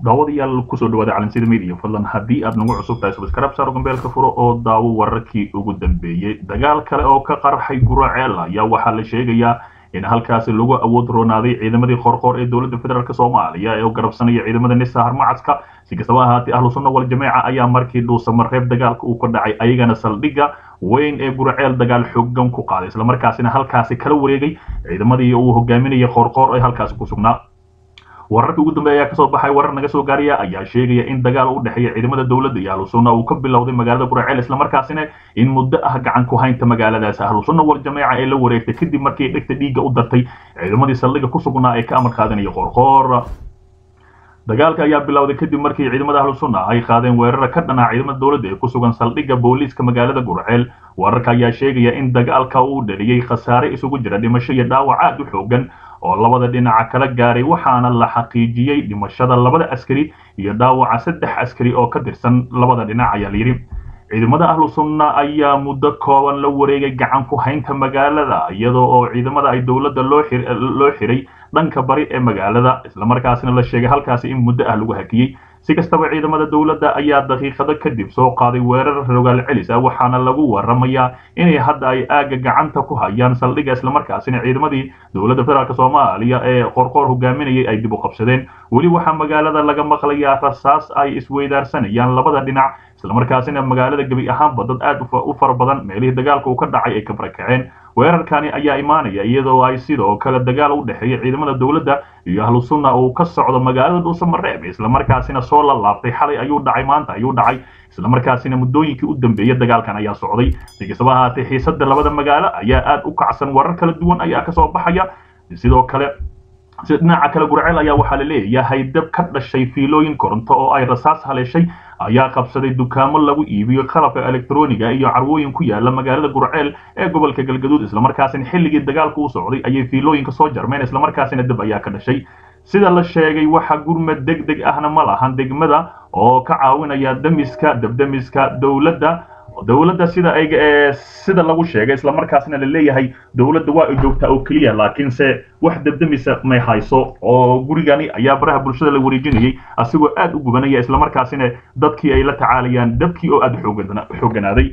daawadayaal kusoo dhawaada calansida media fadlan haddii aad nagu cusub tahay subscribe saaro gambeelka furo oo daawo wararkii ugu dambeeyey dagaal kale oo ka qarxay guraceel ayaa waxaa la sheegayaa in halkaasi lagu awood roonaaday ciidamadii qorqoor ee dowladda federaalk soomaaliya ee garabsanaya ciidamada nisa harmacadka si kastaba ahaatee ahlu sunna wal jameeca ayaa markii dhuusamareeb dagaalka uu ka dhacay ayagana saldhigga weyn ee guraceel dagaal xoogan ku qaaday islamarkaasina halkaasi kala wareegay ciidamadii uu hogaaminayay qorqoor ee halkaasi ku sugnaa wararkii ugu dambeeya ayaa kasoo baxay warar naga soo gaaraya ayaa sheegaya in dagaal u dhexeeya ciidamada dowladda iyo ahlu sunna uu ka bilowday magaalada guraceel islamarkaasina in muddo ah gacan ku haynta magaaladaasi ahlu sunna wal jameeca ee la wareegtay kadib markii dhegta dhiigga u dartay ciidamadii saldhigga ku sugnaa ee ka amar qaadanaya qorqoor dagaalka ayaa bilowday kadib markii ciidamada ahlu sunna ay qaadeen weerara ka dhanaa ciidamada dowladda ee ku sugan saldhigga booliiska magaalada gurceel wararka ayaa sheegaya in dagaalka uu dhaliyey khasaare isugu jira dhimasho iyo dhaawac aad u xoogan oo labada dhinaca kala gaaray waxaana la xaqiijiyey dhimashada labada askari iyo dhaawaca saddex askari oo ka tirsan labada dhinac ayaa layidhi ciidamada ahlu sunna ayaa muddo kooban la wareegay gacan ku haynta magaalada iyadoo oo ciidamada ay dowladda loo xiray dhanka bari ee magaalada islamarkaasina la sheegay halkaasi in muddo ah lagu hakiyey si kastaba ciidamada dowladda ayaa daqiiqado kadib soo qaaday weerar rogaal celis ah waxaana lagu waramayaa inay hadda ay aagga gacanta ku hayaan saldhigga islamarkaasina ciidamadii dowladda federaalk soomaaliya ee qorqoor hogaaminayay ay dib u qabsadeen weli waxaa magaalada laga maqlayaa rasaas ay isweydaarsanayaan labada dhinac islamarkaasina magaalada gebi ahaanba dad aad u fara badan meelihii dagaalka uu ka dhacay ay ka barakaceen weerarkani ayaa imaanaya iyadoo ay sidoo kale dagaal u dhexeeya ciidamada dowladda iyo ahlu sunna uu ka socdo magaalada dhuusamareeb islamarkaasina soo la laabtay xalay ayuu dhacay maanta ayuu dhacay islamarkaasina muddooyinkii u dambeeyey dagaalkan ayaa socday si kastaba ahaatee xiisada labada magaalo ayaa aad u kacsan warar kala duwan ayaa kasoo baxaya sidoo kale dhinaca kale gurceel ayaa waxaa la leeyahay dab ka dhashay fiilooyin koronto oo ay rasaas haleeshay ayaa qabsaday dukaamo lagu iibiyo qalabka elektroniga iyo carwooyin ku yaala magaalada gurceel ee gobolka galgaduud islamarkaasina xilligii dagaalku u socday ayay fiilooyinka soo jarmeen islamarkaasina dab ayaa ka dhashay sida la sheegay waxa gurmad deg deg ahna ma lahan degmada oo ka caawinaya damiska dabdamiska dowladda dowladda sida ay sida lagu sheegay islamarkaasna la leeyahay dowladda waa ay joogtaa oo keliya laakiinse wax dabdamisa may hayso oo gurigani ayaa baraha bulshada la wareejinayay asigoo aad u gubanaya islamarkaasina dadkii ay la tacaalayaan dabkii oo aad xooganaaday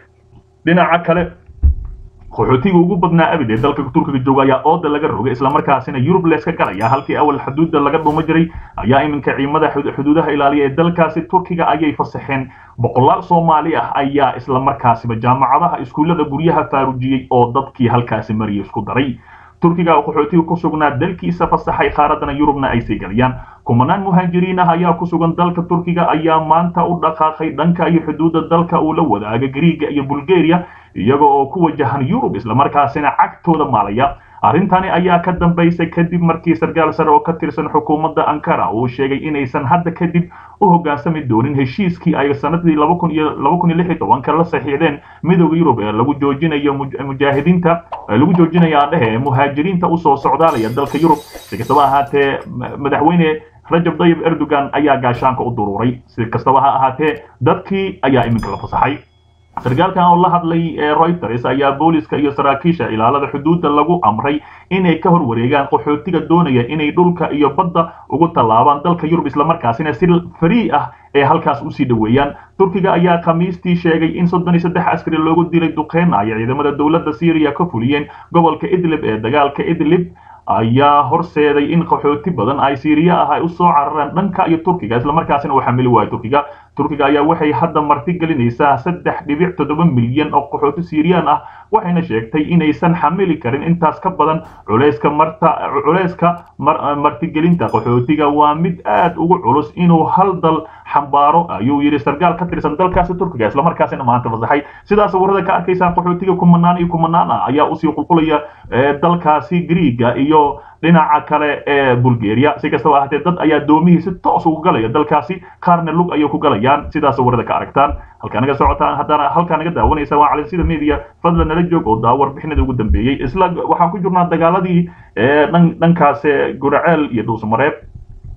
dhinaca kale qaxootiga ugu badnaa abid ee dalka turkiga jooga ayaa ooda laga rogay islamarkaasina yurub leeska galaya halkii awal xuduudda laga dhuuma jiray ayaa iminka ciidamada xuduudaha ilaaliya ee dalkaasi turkiga ayay fasaxeen boqolaal soomaali ah ayaa islamarkaasiba jaamacadaha iskuullada guryaha faarujiyey oo dadkii halkaasi mariya isku daray turkiga oo qaxootiga ku sugnaa dalkiisa fasaxay qaaradana yurubna ay sii galayaan kumanaan muhaajiriin ah ayaa ku sugan dalka turkiga ayaa maanta u dhaqaaqay dhanka iyo xuduudda dalka uu la wadaaga griiga iyo bulgaria iyaga oo ku wajahan yurub islamarkaasina cagtooda maalaya arrintani ayaa ka dambaysay kadib markii sarkaal sare oo ka tirsan xukuumadda ankara uu sheegay inaysan hadda kadib u hoggaansami doonin heshiiskii ay sanadii laba kun iyo laba kun iyo lix iyo tobanka la saxiixdeen midooda yurub ee lagu joojinayo mujaahidiinta lagu joojinaya adhehe muhaajiriinta usoo socdaalaya dalka yurub si kastaba ahaatee madaxweyne rajab dayib erdogan ayaa gaashaanka u duruuray si kastaba ha ahaatee dadkii ayaa iminka la fasaxay sarkaalkan oo la hadlay ee reuters ayaa booliska iyo saraakiisha ilaalada xuduudda lagu amray inay ka hor wareegaan qaxootiga doonaya inay dhulka iyo badda ugu tallaabaan dalka yurub islamarkaasina si farii ah ee halkaas usii dhoweeyaan turkiga ayaa khamiistii sheegay in soddon iyo saddex askari loogu dilay duqeyn ay ciidamada dowladda syriya ka fuliyeen gobolka idlib ee dagaalka idlib ayaa horseeday in qaxooti badan ay siiriya ah ay usoo carareen dhanka iyo turkiga islamarkaasina uu xamili waayo turkiga turkiga ayaa waxay hadda marti gelinaysaa saddex dhibic toddoba milyan oo qaxooti siiriyaan ah waxayna sheegtay inaysan xamili karin intaas ka badan culayska marta culayska martigelinta qaxootiga waa mid aad ugu culus inuu hal dal xambaaro ayuu yidhi sarkaal ka tirsan dalkaasi turkiga islamarkaasina maanta fasaxay sidaas warada ka arkaysaan qaxootiga kumanaan iyo kumanaan ah ayaa usii qulqulaya dalkaasi griiga iyo dhinaca kale ee bulgaria si kastaba ahaatee dad ayaa doomihii si toos ugu galaya dalkaasi qaarna lug ayay ku galayaan sidaas warada ka aragtaan halkaa naga socotaan haddana halkaa naga daawanaysa waa calansida media fadlan nala joog oo daa warbixinada ugu dambeeyey isla waxaan ku jirnaa dagaaladii dhankaas guraceel iyo dhuusamareeb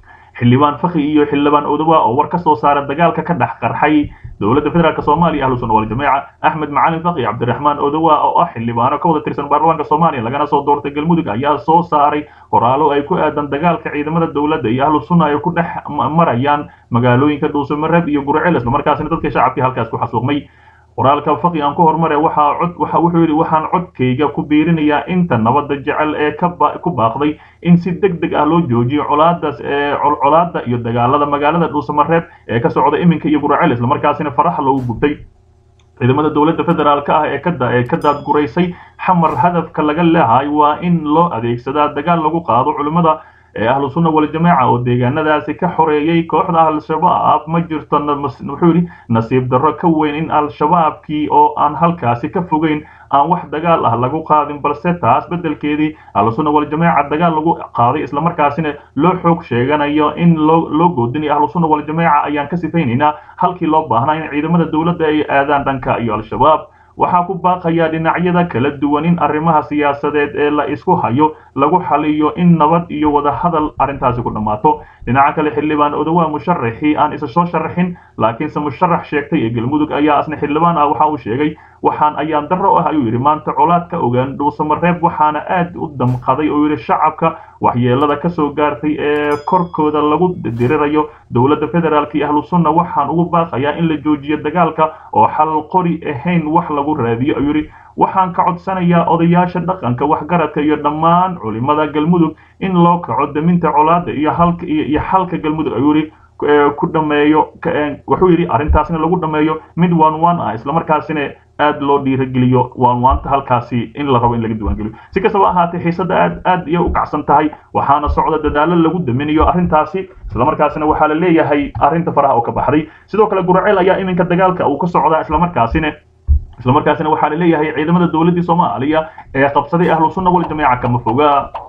xildhibaan fakhi iyo xildhibaan odowa oo war ka soo saara dagaalka ka dhex qarxay dowladda federaalk soomaaliya ahlu sunna waljamaaca axmed macalin fakhi cabdiraxmaan odowa oo ah xildhibaano ka wada tirsan baarlamaanka soomaaliya lagana soo doortay galmudug ayaa soo saaray qoraalo ay ku aadan dagaalka ciidamada dowladda iyo ahlu sunna ay ku dhex marayaan magaalooyinka dhuusamareeb iyo gurceel islamarkaasina dadka shacabkii halkaas ku xasuuqmay qoraalka faqi aan ku hormare waxaa cod waxa wuxuu yidhi waxaan codkayga ku biirinayaa inta nabadda jecel ee ku baaqday in si deg deg ah loo joojiyo colaadaas ee colaada iyo dagaalada magaalada dhuusamareeb ee ka socda iminka iyo guraceel islamarkaasina faraxa loogu gubtay ciidamada dowladda federaalk ah ee ee ka daadguraysay xamar hadafka laga leehay waa in loo adeegsadaa dagaal lagu qaado culimmada ee ahlu sunna waljamaaca oo deegaanadaasi ka xoreeyey kooxda al-shabaab ma jirto wuxuu yidhi nasiib darro ka weyn in al-shabaabkii oo aan halkaasi ka fogeyn aan wax dagaal ah lagu qaadin balse taas beddelkeedii ahlu sunna waljamaaca dagaal lagu qaaday islamarkaasina loo xoog sheeganayo in loo loo goodinayo ahlu sunna waljamaaca ayaan ka sifaynaynaa halkii loo baahnaa in ciidamada dowladda ay aadaan dhanka iyo al-shabaab waxaa ku baaqayaa dhinacyada kala duwan in arrimaha siyaasadeed ee la isku hayo lagu xaliyo in nabad iyo wadahadal arrintaasi ku dhammaato dhinaca kale xildhibaan odowa musharaxii aan isa soo sharaxin laakiinse musharax sheegtay ee galmudug ayaa asna xildhibaan ah waxa uu sheegay waxaan ayaan darro ah ayuu yidhi maanta colaad ka ogaan dhuusamareeb waxaana aad u damqaday oo yidhi shacabka waxyeelada ka soo gaartay ee korkooda lagu dirirayo dowladda federaalk iyo ahlu sunna waxaan ugu baaqayaa in la joojiyo dagaalka oo xal qori ahayn wax lagu raadiyo ayuu yidhi waxaan ka codsanayaa odayaasha dhaqanka waxgaradka iyo dhammaan culimada galmudug in loo kaco daminta colaada iyo halka iyo xalka galmudug ayuu yidhi ku dhameeyo wuxuu yidhi arrintaasina lagu dhameeyo mid one one ah islamarkaasina aad loo dhiirageliyo waanwaanta halkaasi in la rabo in laga diiwaangeliyo si kastaba ahaatee xiisadda aad aad iyo u kacsan tahay waxaana socda dadaalo lagu daminayo arrintaasi islamarkaasina waxaa la leeyahay arrinta faraha oo ka baxday sidoo kale guraceel ayaa iminka dagaalka uu ka socdaa islamarkaasina islamarkaasina waxaa la leeyahay ciidamada dowladdii soomaaliya ee qabsaday ahlu sunna waljamaaca kama foga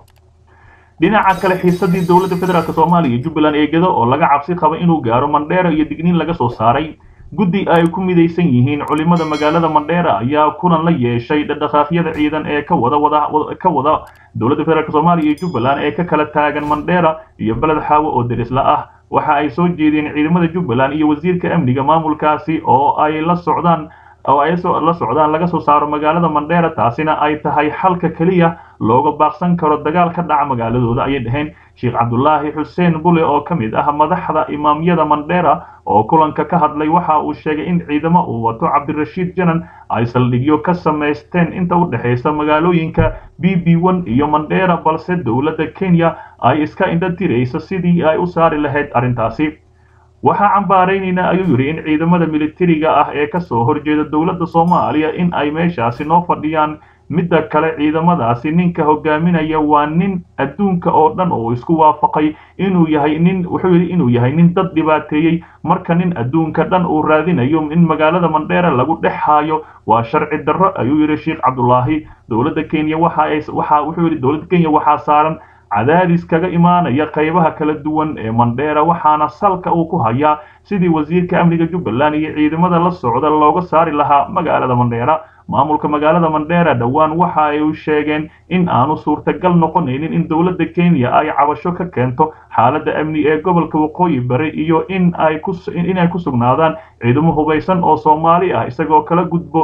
dhinaca kale xiisadii dowladda federaalk soomaaliya iyo jubbaland eegada oo laga cabsi qaba inuu gaaro mandheera iyo digniin laga soo saaray guddi ay ku midaysan yihiin culimada magaalada mandheera ayaa kulan la yeeshay dhaqdhaqaaqyada ciidan ee ka wada wada ka wada dowladda federaalk soomaaliya iyo jubbaland ee ka kala taagan mandheera iyo beled xaawo oo derisla ah waxa ay soo jeedeen ciidamada jubbaland iyo wasiirka amniga maamulkaasi oo ay la socdaan oo ay la socdaan laga soo saaro magaalada mandheera taasina ay tahay xalka keliya looga baaqsan karo dagaal ka dhaca magaaladooda ayay dhaheen sheekh cabdulaahi xuseen bule oo ka mid ah madaxda imaamyada mandheera oo kulanka ka hadlay waxa uu sheegay in ciidamo uu wato cabdirashiid janan ay saldhigyo ka samaysteen inta u dhexaysa magaalooyinka b b one iyo mandheera balse dowladda kenya ay iska indha tiraysa sidii ay u saari lahayd arrintaasi waxaa cambaaraynaynaa ayuu yidhi in ciidamada militariga ah ee ka soo horjeeda dowladda soomaaliya in ay meeshaasi noo fadhiyaan midda kale ciidamadaasi ninka hogaaminaya waa nin adduunka oo dhan oo isku waafaqay inuu yahay nin wuxuu yidhi inuu yahay nin dad dhibaateeyey marka nin adduunka dhan uu raadinayo in magaalada mandheera lagu dhex haayo waa sharci darro ayuu yidhi sheekh cabdulaahi dowladda kenya waxa ay waxa wuxuu yidhi dowladda kenya waxaa saaran cadaadis kaga imaanaya qaybaha kala duwan ee mandheera waxaana salka uu ku hayaa sidii wasiirka amniga jubbaland iyo ciidamada la socda looga saari lahaa magaalada mandheera maamulka magaalada mandheera dhowaan waxa ay sheegeen in aanu suurtagal noqonaynin in dowladda kenya ay cabasho ka keento xaaladda amni ee gobolka waqooyi bari iyo in ay ku inay ku sugnaadaan ciidamo hubaysan oo soomaali ah isagoo kala gudbo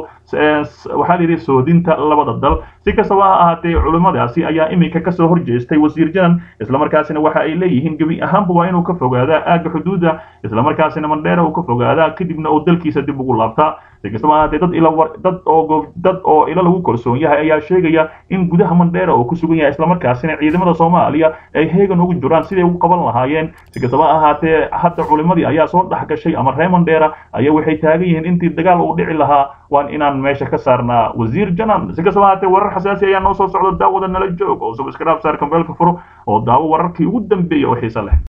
waxaa la yidhi soodinta labada dal si kastaba ha ahaatee culimmadaasi ayaa iminka kasoo horjeestay wasiir janan islamarkaasina waxa ay leeyihiin gebi ahaanba waa inuu ka fogaadaa aagga xuduudda islamarkaasina mandheera uu ka fogaadaa kadibna uu dalkiisa dib ugu laabtaa si kastaba ahaatee dad ila dad oo dad oo ilo lagu kalsoon yahay ayaa sheegaya in gudaha mandheera oo ku sugan yahay islamarkaasina ciidamada soomaaliya ay heegan ugu jiraan siday ugu qaban lahaayeen si kastaba ahaatee hadda culimadii ayaa soo dhex gashay ama reer mandheera ayaa waxay taagan yihiin intii dagaal uu dhici lahaa waan inaan meesha ka saarnaa wasiir janan si kastaba ahaatee warar xasaasi ayaa noo soo socda daawada nala joog oo subscribe saar kambeelka furo oo daawo wararkii ugu dambeeya oo xiiso leh